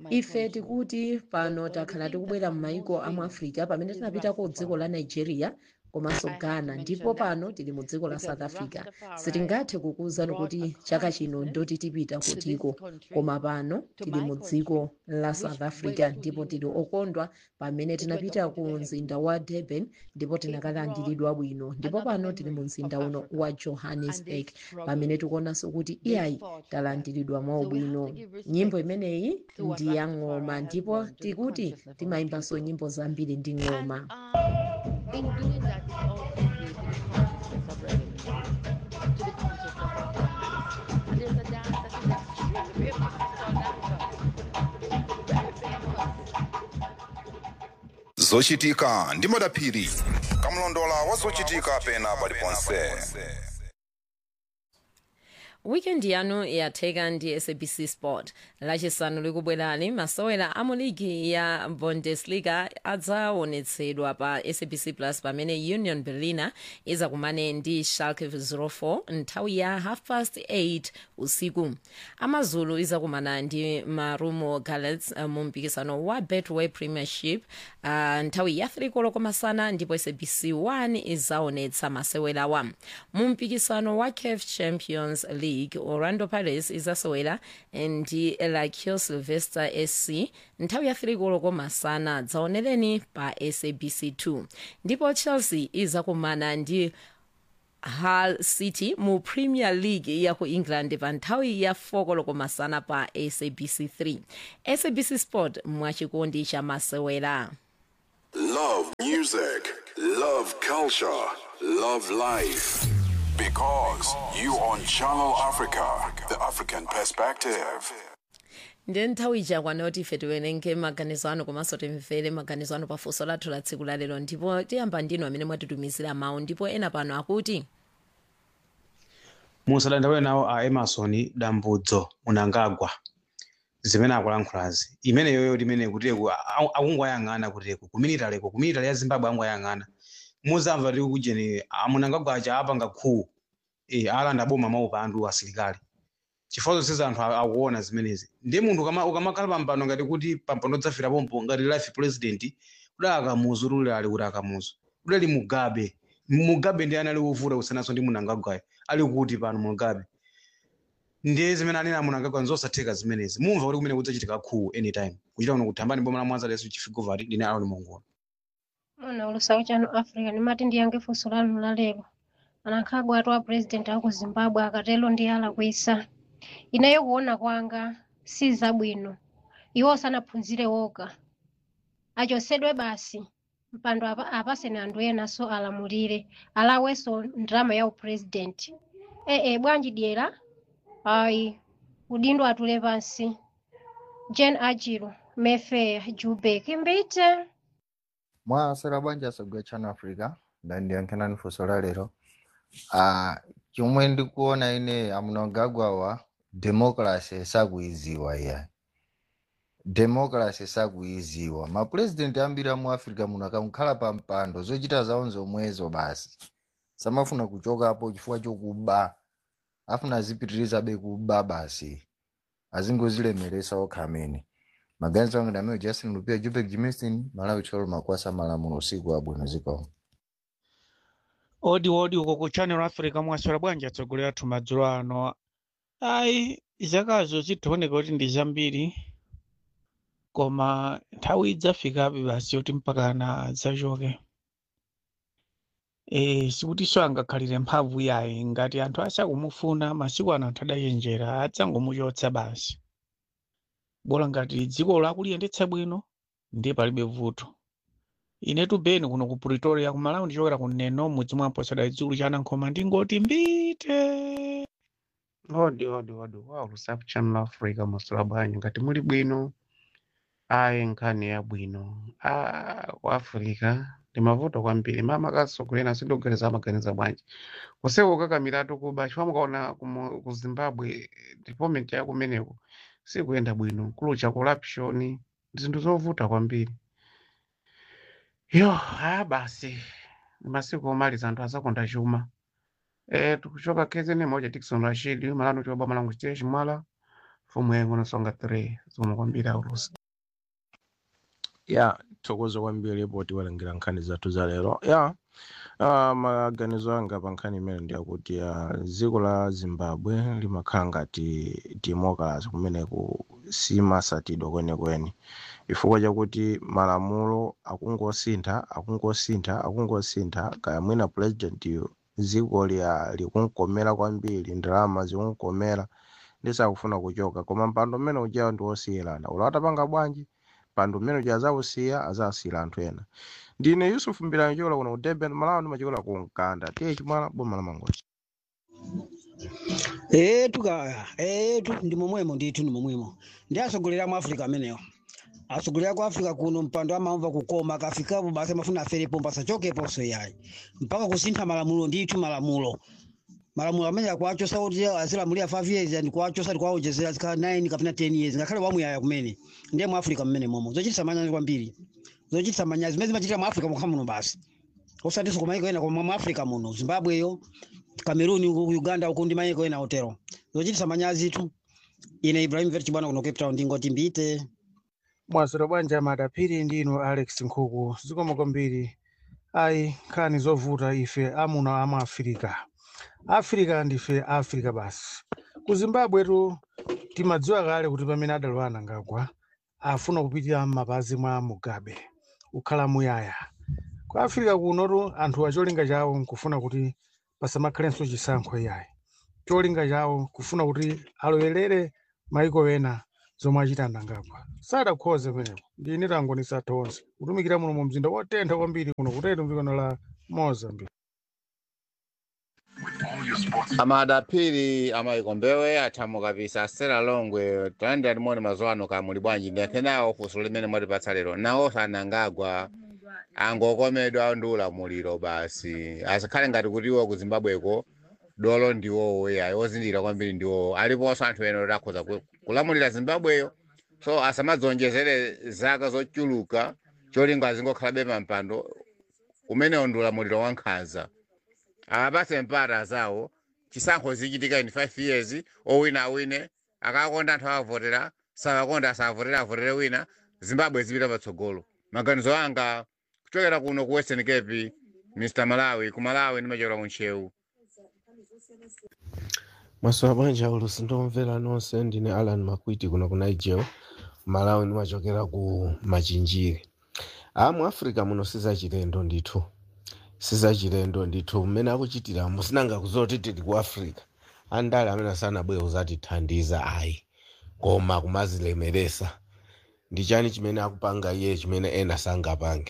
ife tikuti pano takhala tikubwera m'mayiko a mu africa pamene tinapita ku dziko la nigeria komanso ghana ndipo pano tili mu dziko la south africa sitingathe kukuwuzani kuti chaka chino ndoti tipita kutiko koma pano tili mu dziko la south africa ndipo tili okondwa pamene tinapita ku mzinda wa durban ndipo tinakalandiridwa bwino ndipo pano tili mu mzinda uno wa johannesburg pamene tikuonanso kuti iyayi talandiridwa mwaubwino nyimbo imeneyi ndi ya ng'oma ndipo tikuti timayimbanso nyimbo zambiri ndi ng'oma in doing that, it also creating consciousness of reverence to the concept of abundance. And there's a dance that is extremely famous. It's called Nanga. Very famous. zochitika ndi madaphiri kamlondola wa zochitika pena paliponse wikendi yanu yatheka ndi sabc sport lachisanu likubwerani masewera a mu ligi ya bundesliga adzaonetsedwa pa sabc plus pamene union berlin izakumane ndi schalke 04 nthawi ya half past 8 usiku amazulu izakumana ndi marumo gallants uh, mu mpikisano wa betway premiership uh, nthawi ya 3 koloko masana ndipo sabc 1 izaonetsa masewerawa mu mpikisano wa caf champions league orlando pirates izasewera ndi lakio sylvester sc nthawi ya 3 koloko masana dzaonereni pa sabc 2 ndipo chelsea izakumana ndi hull city mu premier league ya ku england pa nthawi ya 4 koloko masana pa sabc 3 sabc sport mwachikondi cha masewera Love music, love culture, love life. Because you on Channel Africa, the African perspective. ndiye nthawi ichakwana kuti ife tiwerenge maganizo anu komanso timvere maganizo anu pafunso lathu la tsiku lalero ndipo tiyamba ndinu amene mwatitumizira mawu ndipo ena pano akuti musadandaule nawo a emerson dambudzo munangagwa zimene akulankhulazi imeneyoyo timene kuteko akungwayang'ana kuteko kuminitaleku kuminitale ya zimbabwe angwayang'ana muzamva tiri kujeni munangagwa aja apanga khuwu e, alanda boma maupa anthu asilikali chifukwa zonse anthu akuona zimenezi ndiye munthu ukama- ukamakhala pampando ngati kuti pampando dzafira pompo ngati life president kudali akamuzu tuli ali kuti akamuzu kudali mugabe mugabe ndi anali wovuta kusenaso ndi munangagwayo ali kuti pano mugabe ndiye zimene anena munangagwa nzosatheka zimenezi mumva kuti kumene kudzachitika khuwu anytime kuchita kuno kuthambani boma la mwanza leso chifigovati ndine aloni mongola Mwana ulusawu chanu Africa nimati ndiyange funso lanu la lero anakhagwa atu a president aku Zimbabwe akatelo ndi alakwisa ineyo kuona kwanga si zabwino iwo sanaphunzire woga achosedwe basi mpando apa, apaseni anthu enaso alamulire alawenso ndrama ya upresident ee bwanji dyera ayi udindo atule pansi Jane Ajiro Mayfair Joburg mbite mwasera bwanji asogwa channel africa ndandiyankhanani funso la lero ah chomwe ndikuona ine amunangagwawa democracy sakuiziwa iya democracy sakuiziwa mapurezidenti ambiri amu africa muno akamkhala pa mpando zochita zawo zomwezo basi samafuna kuchokapo chifukwa chokuba afuna azipitirizabe kuba basi azingozilemeresa okha amene maganizo anga ndameo justin lupia jupek jimistin malawi tolo makwasa malamulo usiku wabwino zikomo odi odi uko ku channel africa mwaswera bwanji atsogolera athu madzulo ano ayi zakazo zikuoneka kuti ndi zambiri koma nthawi idzafikabe basi yoti mpakana zachoke e, sikutinso angakhalire mphamvu yayi ngati anthu asakumufuna masiku ano anthu adachenjera adzangomuchotsa basi bola ngati dziko lakuliyendetsa bwino ndiye palibe vuto inetu beni kuno ku pretoria kumalawi ndichokera ku neno mudzi mwa mposera idzulu chanankhoma ndingoti mbite odi odi odi wow lusafu channel africa masula bwanji ngati muli bwino ayi nkhani yabwino ah, ku africa ndi mavuto kwambiri mama kasogolera sindikuganiza amaganiza bwanji kuseko kakamiratu kuba chifukwa mukaona kumu- ku zimbabwe development ya kumeneko sikuyenda bwino kulucha corruption zinthu zovuta kwambiri yo aya basi masiku omaliza anthu azakonda chuma Eh, tukuchoka KZN moja Dickson Rashid malano choba malangu chiteshi mwala fomu yengo nasonga 3 zomwe kwambiri aulusi ya thokoza kwambiri poti walengera nkhani zathu za lero ya uh, maganizo anga pa nkhani imene ndiyakuti uh, dziko la zimbabwe limakhala ngati democracy kumeneku simasatidwa kwenikweni chifukwa chakuti malamulo akungosintha akungosintha akungosintha kaya mwina president dziko liya likunkomera kwambiri ndalama zikunkomera ndisakufuna kuchoka koma mpando mmene ujawo ndi wosiyirana ulo atapanga bwanji mpando mmene uja azawusiya azawusiyira anthu ena ndine yusuf mbirani chokola kuno ku durban malawi ndimachikola ku mkanda tiye chimwala boma la mangochi etu kaya etu ndi momwemo ndithu ndi momwemo ndi asogolera mu africa amenewo asogolera ku africa kuno mpando amamva kukoma akafikapo basi amafuna aferepo pasachokeponso yayi mpaka kusintha malamulo ndithu malamulo malamulo amene akuachosa kuti azilamulira 5 years and kuachosa tikuwaonjezera zikhala 9 kapena 10 years ngakhale wamuyaya kumene ndiye mu africa mmene momo zochititsa manyazi kwambiri zochititsa manyazi zimene zimachitira mu africa mokha muno basi osatinso kumayiko ena koma mu africa muno zimbabweyo cameroon uku uganda uku ndi mayiko ena otero zochititsa manyazi tu ine ibrahim verchi bwana kuno cape town ndingoti mbite mwaziro bwanja madapiri ndino alex nkhuku zikomo kwambiri ayi nkhani zovuta ife amuna ama afirika afirika ndife afrika basi ku zimbabwetu timadziwa kale kuti pamene adalowa anangagwa afuna kupitira m'mapazi mwa mugabe kukhala muyaya ku afirika kunotu anthu acholinga chawo nkufuna kuti pasamakhalenso chisankho yayi cholinga chawo kufuna kuti alowerere maiko ena zomwe achita anangagwa sadakhoze pamenepo ndine tangonisa tonse kutumikira muno mu mzinda wotentha kwambiri kuno kutete mdzikono la mozambique amadapiri amayikombewe athamo kapisa sera longwe tayandi alimoni mazuwa ano kamuli bwanji ndiyankhenawo funso limene mwatipatsa lero nawo sanangagwa angokomedwa ndi ulamuliro basi asakhale ngati kutiwo ku zimbabweko dolo ndiwowo yayi ozindikira kwambiri ndiwowo aliponso anthu ena oti akhoza ku- kulamulira zimbabweyo so asamadzonjezere zaka zochuluka cholinga azingokhalabe pampando umenewo ndi ulamuliro wankhanza apase mpata zawo chisankho zichitika in 5 years owina awine akakonda anthu akavotera sakakonda asavotera avotere wina zimbabwe zipita patsogolo maganizo anga kuchokera kuno ku western cape mr malawi ku malawi ndimachokera ku ntcheu masowa bwanja ulusi ndomvera nonse ndine alan makwiti kuno ku niger malawi ndimachokera ku machinjiri a mu africa muno sizachilendo ndithu sizachilendo ndithu mmene akuchitira musinanga kuzoti tili ku africa andale amene sanabwere kuzatithandiza ayi koma kumazilemeresa ndi chani chimene akupanga iye chimene ena sangapange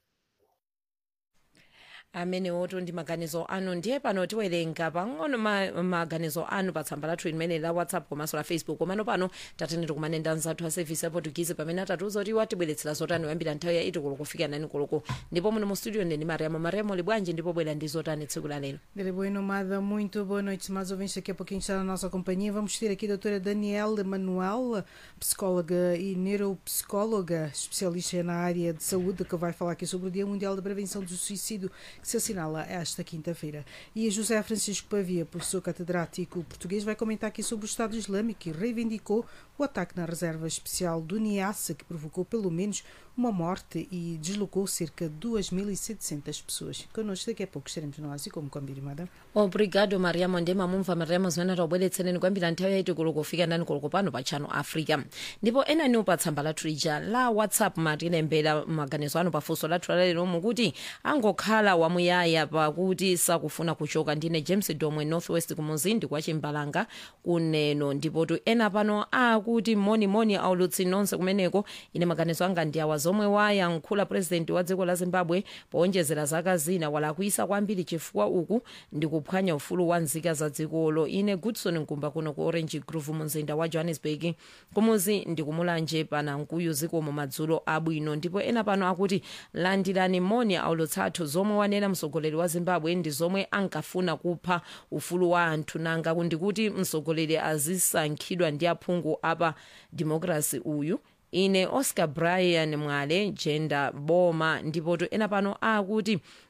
amene woto ndi maganizo anu ndiye pano tiwerenga pang'ono ma, maganizo anu pa tsamba lathu limene la whatsapp komanso la facebook komano pano tatenera kumanenda nzathu a service ya portuguese pamene atatiuza kuti watibweretsera zotani kuyambira nthawi ya itikolo kufika nani koloko ndipo muno mu studio ndini mariamo mariamo libwanji ndipo bwera ndi zotani tsiku la lero Dele boa nomada, muito boa noite, mais ouvintes. Daqui a pouquinho está na nossa companhia. Vamos ter aqui a doutora Daniela Manuel, psicóloga e neuropsicóloga, especialista na área de saúde, que vai falar aqui sobre o Dia Mundial da Prevenção do Suicídio, que se assinala esta quinta-feira. E a José Francisco Pavia, professor catedrático português, vai comentar aqui sobre o Estado Islâmico e reivindicou o ataque na reserva especial do Niassa, que provocou pelo menos uma morte e deslocou cerca de 2.700 pessoas. Connosco daqui a pouco estaremos nós e como combinado. obrigado mariamo ndema mumva mariamo zimene taubweretsereni kuyambira nthawi yaiti koloko kufika nani koloko pano pa channel africa ndipo enaniwo pa tsamba lathu lija la whatsapp matilembera maganizo anu pafunso lathu lalero mukuti angokhala wamuyaya pakuti sakufuna kuchoka ndine james domwe northwest kumuzindi kwa chimbalanga kuneno ndipotu ena pano akuti monimoni aulutsi nonse kumeneko ine maganizo anga ndi awa zomwe wayankhula purezidenti wa dziko la zimbabwe powonjezera zaka zina walakwisa kwambiri chifukwa uku ndi kuphwanya ufulu wa nzika za dzikolo ine goodson nkumba kuno ku orange grove mu mzinda wa johannesburg kumuzi ndi kumulanje pana mkuyu zikomo madzulo abwino ndipo ena pano akuti landirani moni aulutsathu zomwe wanena mtsogoleri wa zimbabwe ndi zomwe ankafuna kupha ufulu wa anthu nanga ndikuti mtsogoleri azisankhidwa ndi aphungu apa democracy uyu ine oscar brian mwale jenda boma ndipotu ena pano akuti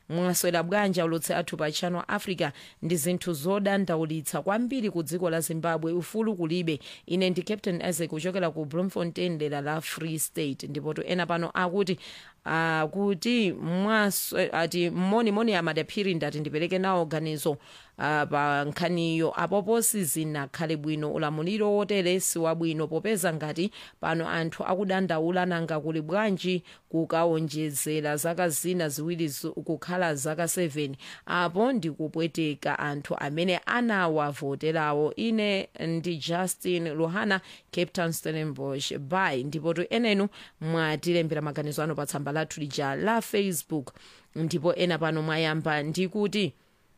mwaswera bwanji aulutsi athu pa channel africa ndi zinthu zodandaulitsa kwambiri ku dziko la zimbabwe ufulu kulibe ine ndi captain isaac kuchokera ku bloemfontein dera la free state ndipo to ena pano akuti akuti mwaswe ati mmonimoni amadaphiri ndati ndipereke nawo ganizo uh, pa nkhaniyo apopo sizinakhale bwino ulamuliro wotere si wabwino popeza ngati pano anthu akudandaula nanga kuli bwanji kukaonjezera zaka zina ziwiri zu- kukhala zaka 7 apo ndikupweteka anthu amene anawavoterawo ine ndi justin luhana cape town stellenbosch by ndipo to enenu mwatilembera maganizo anu pa tsamba lathu lija la facebook ndipo ena pano mwayamba ndikuti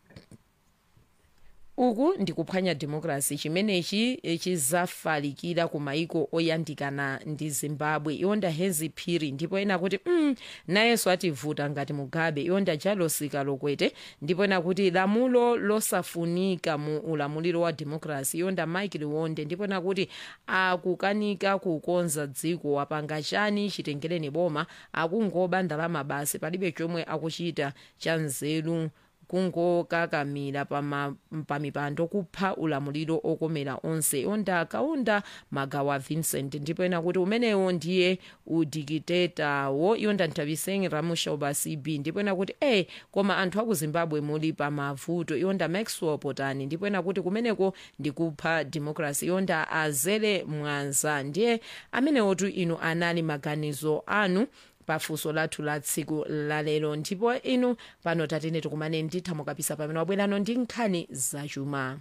uku ndikuphwanya democracy chimenechi eh, chizafalikira ku maiko oyandikana ndi zimbabwe iwonda hezi phiri ndipo ena kuti mm, nayenso ativuta ngati mugabe iwonda jalosika lokwete ndipo ena kuti lamulo losafunika mu ulamuliro wa democracy iwonda mike liwonde ndipo ena kuti akukanika kukonza dziko wapanga chani chitengereni boma akungoba ndalama basi palibe chomwe akuchita cha nzeru kungokakamira pama- pamipando kupha ulamuliro okomera onse onda akaunda magawa vincent ndipo ena kuti umenewo ndiye udikitetawo iyonda nthaviseng ramushoba cb ndipo ena kuti e koma anthu aku zimbabwe muli pamavuto iyonda maxwell potani ndipo ena kuti kumeneko ndikupha democracy iyonda azere mwanza ndiye amenewotu inu anali maganizo anu pafunso lathu la tsiku lalero ndipo inu pano tatene tikumane nditha mukapisa pamene wabwerano ndi nkhani zachuma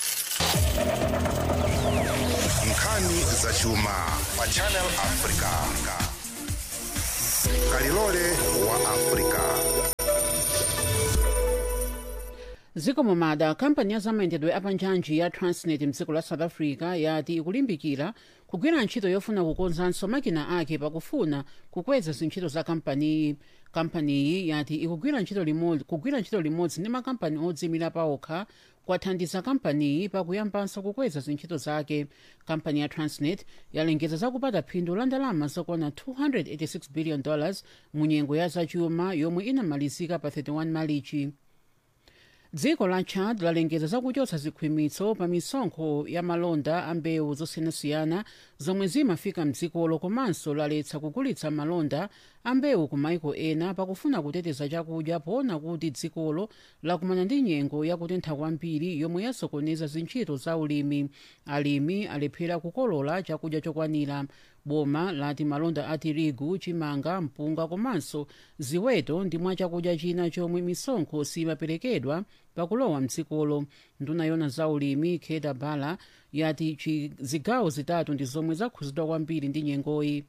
nkhani zachuma pa channel africa kalilole wa africa zikomo mada kampani ya zamayendedwe apanjanji ya transnet mdziko la south africa yati ikulimbikira kugwira ntchito yofuna kukonzanso makina ake pakufuna kukweza zintchito za kampaniyi kampaniyi yati ikugwira ntchito limodzi kugwira ntchito limodzi ndi makampani odzimira paokha kwathandiza kampaniyi pakuyambanso kukweza zintchito zake kampani ya transnet yalengeza zakupata phindu la ndalama zokwana 286 billion dollars mu nyengo ya zachuma yomwe inamalizika pa 31 malichi dziko la chad lalengeza zakuchotsa zikhwimitso pa misonkho ya malonda a mbewu zosiyanasiyana zomwe zimafika mdzikolo komanso laletsa kugulitsa malonda a mbewu ku maiko ena pakufuna kuteteza chakudya poona kuti dzikolo lakumana ndi nyengo yakutentha kwambiri yomwe yasokoneza zintchito za ulimi alimi alephera kukolola chakudya chokwanira boma lati malonda a tirigu chimanga mpunga komanso ziweto ndi mwa chakudya china chomwe misonkho simaperekedwa pakulowa mdzikolo nduna yona za ulimi keda bala yati chi- zigawo zitatu ndi zomwe zakhuzidwa kwambiri ndi nyengoyi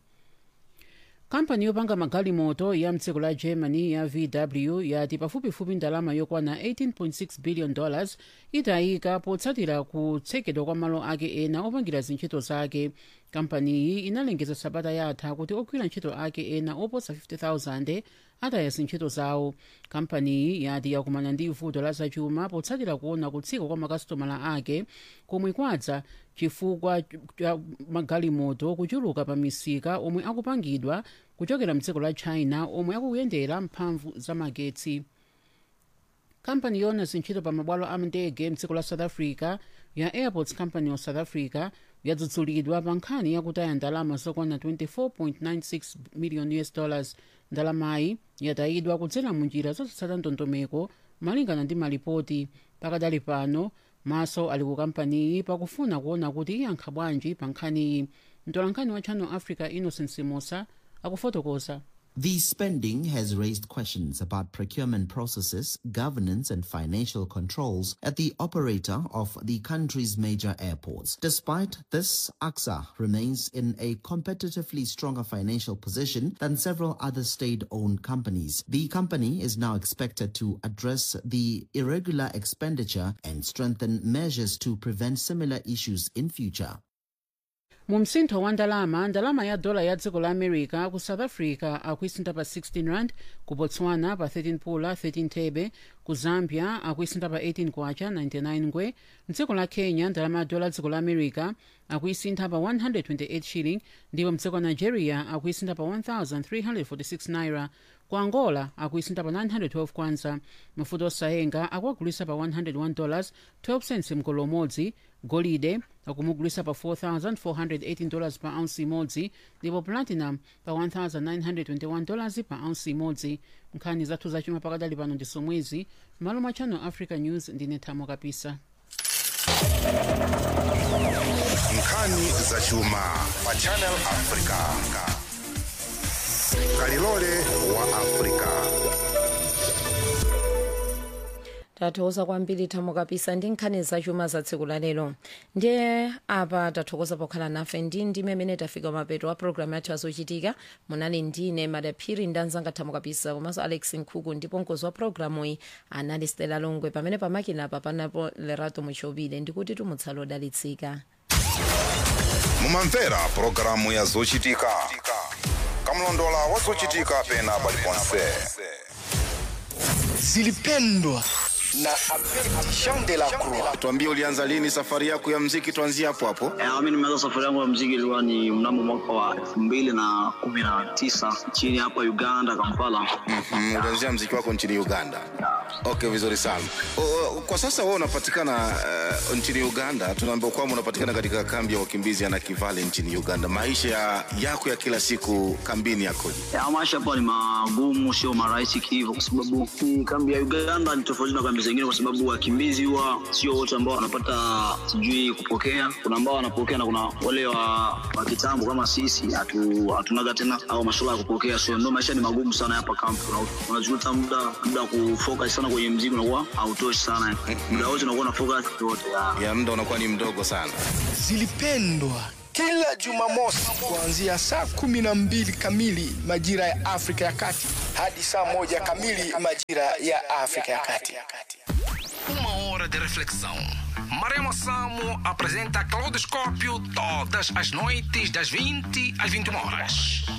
kampani yopanga magalimoto ya mdziko la germany ya vw yati pafupifupi ndalama yokwana 18.6 billion dollars itayika potsatira kutsekedwa kwa malo ake ena opangira zintchito zake kampaniyi inalengeza sabata yatha kuti ogwira ntchito ake ena oposa 50000 ataya zintchito zawo kampaniyi yati yakumana ndi vuto la zachuma potsatira kuona kutsika kwa makasitomala ake komwe kwadza chifukwa cha magalimoto kuchuluka pa misika omwe akupangidwa kuchokera mdziko la china omwe akuyendera mphamvu za magetsi kampani yona zintchito pa mabwalo a ndege mdziko la south africa ya airports company of south africa yadzudzulidwa pa nkhani yakutaya ndalama zokwana 24.96 million us dollars ndalamayi yatayidwa kudzera munjira zotsata ndondomeko malingana ndi malipoti pakadali pano maso ali ku kampaniyi pakufuna kuona kuti iyankha bwanji pa nkhaniyi mtolankhani wa channel africa innocent simosa akufotokoza The spending has raised questions about procurement processes, governance, and financial controls at the operator of the country's major airports. Despite this, AXA remains in a competitively stronger financial position than several other state owned companies. The company is now expected to address the irregular expenditure and strengthen measures to prevent similar issues in future. mu msintho wa ndalama ndalama ya dola ya dziko la america ku south africa akuisintha pa 16 rand ku botswana pa 13 pula 13 thebe ku zambia akuisintha pa 18 kwacha 99 ngwe mdziko la kenya ndalama ya dola dziko la america akuisintha pa 128 shilling ndipo mdziko la nigeria akuisintha pa 1346 naira ku angola akuisintha pa 912 kwanza mafuta osayenga akuagulisa pa 101 dollars 12 cents mgolo umodzi golide akumugulisa pa 4418 dollars pa ounce imodzi ndipo platinum pa 1921 dollars pa ounce imodzi nkhani zathu zachuma pakadali pano ndi somwezi malo mwa channel africa news ndine thamo kapisa nkhani zachuma pa channel africa kalilole wa africa tathokoza kwambiri thamo kapisa ndi nkhani zachuma za tsiku la lero ndiye apa tathokoza pokhala nafe ndi ndime amene tafika mapeto wa programu yathu azochitika munali ndine madaphiri ndi anzanga thamo kapisa komanso alex nkhuku ndipo mkozi wa programu iyi anali stela longwe pamene pamakina apa panapo lerato muchobile ndikuti tumutsala odalitsika mumamvera pulogalamu ya zochitika kamlondola wa zochitika pena paliponse zilipendwa na Jean de la Croix. Tuambie ulianza lini safari yako ya mziki, tuanzie hapo hapo. Eh, mimi nimeanza safari yangu ya mziki ilikuwa ni mnamo mwaka wa elfu mbili na kumi na tisa nchini hapa Uganda, Kampala. Mm, ulianzia mziki wako nchini Uganda. Okay, vizuri sana. O, o, kwa sasa wewe unapatikana uh, nchini Uganda. Tunaambiwa kwamba unapatikana katika kambi ya wakimbizi ya Nakivale nchini Uganda. Maisha ya, yako ya kila siku kambini yakoje? Ya, maisha hapa ni magumu, sio marahisi hivyo, kwa sababu hii kambi ya Uganda ni tofauti na kambi zingine, kwa sababu wakimbizi huwa sio wote ambao wanapata sijui kupokea. Kuna ambao wanapokea na kuna wale wa, wa kitambo kama sisi hatu, hatunaga tena au masuala ya kupokea, so ndio maisha ni magumu sana hapa kambi. Una- Unajuta muda muda wa kufocus sana kwenye mziki unakuwa hautoshi sana, muda wote unakuwa na focus yote ya Ya muda unakuwa ni mdogo sana. Zilipendwa kila Jumamosi kuanzia saa kumi na mbili kamili majira ya Afrika ya Kati hadi saa moja kamili majira ya Afrika ya Kati. Uma hora de reflexão. Maremo Samo apresenta Claudoscópio todas as noites das 20 às 21 horas.